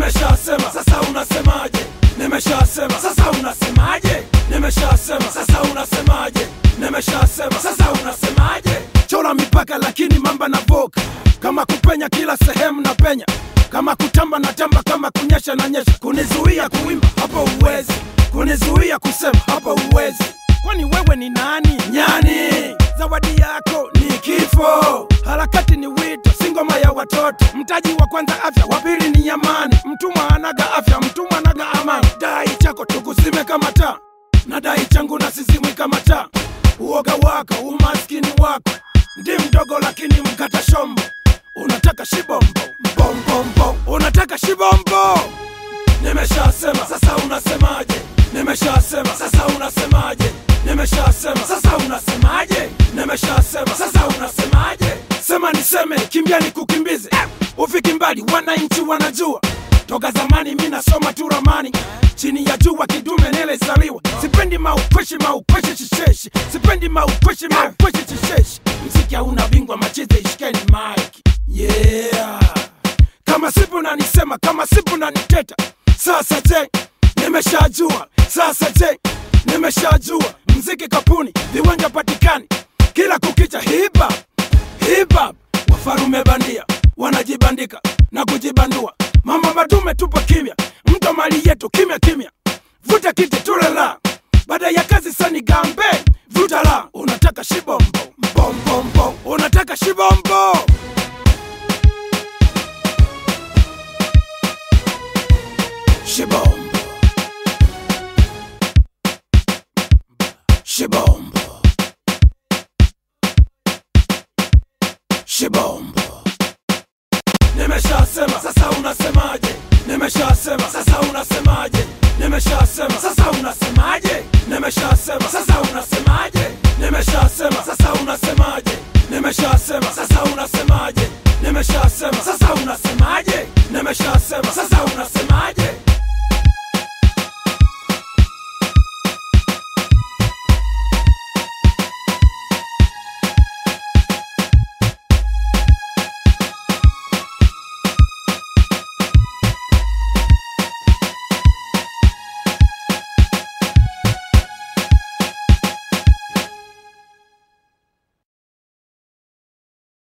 nimeshasema sasa unasemaje nimeshasema sasa unasemaje nimeshasema sasa unasemaje nimeshasema sasa unasemaje chora mipaka lakini mamba na voka kama kupenya kila sehemu na penya kama kutamba na tamba kama kunyesha na nyesha kunizuia kuimba hapo uwezi kunizuia kusema hapo uwezi kwani wewe ni nani nyani zawadi yako ni kifo harakati ni wito si ngoma ya watoto mtaji wa kwanza afya wa pili ni amani mtumwa anaga afya mtumwa anaga amani dai chako tukuzime kama taa na dai changu na sizimwi kama taa uoga wako umaskini wako ndi mdogo lakini mkata shombo unataka shibombo mbombombo unataka shibombo nimeshasema sasa unasemaje nimeshasema sasa unasemaje nimeshasema sasa unasemaje nimeshasema sasa unasemaje sema niseme kimbia nikukimbize ufiki mbali wananchi wanajua toka zamani mi nasoma tu ramani chini ya jua kidume nilizaliwa sipendi maukweshi maukweshi shisheshi sipendi maukweshi maukweshi shisheshi mziki hauna bingwa machize ishikeni mike yeah kama sipo nanisema kama sipo naniteta sasa je nimeshajua sasa je nimeshajua mziki kapuni viwanja patikani kila kukicha hiba hip-hop wafarume bandia wanajibandika na kujibandua mama madume tupo kimya mto mali yetu kimya kimya vuta kiti tulela baada ya kazi sani gambe vuta la unataka shibombo mbombombo unataka shibombo shibombo shibombo shibombo nimeshasema sasa unasemaje nimeshasema sasa unasemaje nimeshasema sasa unasemaje nimeshasema sasa unasemaje nimeshasema sasa unasemaje nimeshasema sasa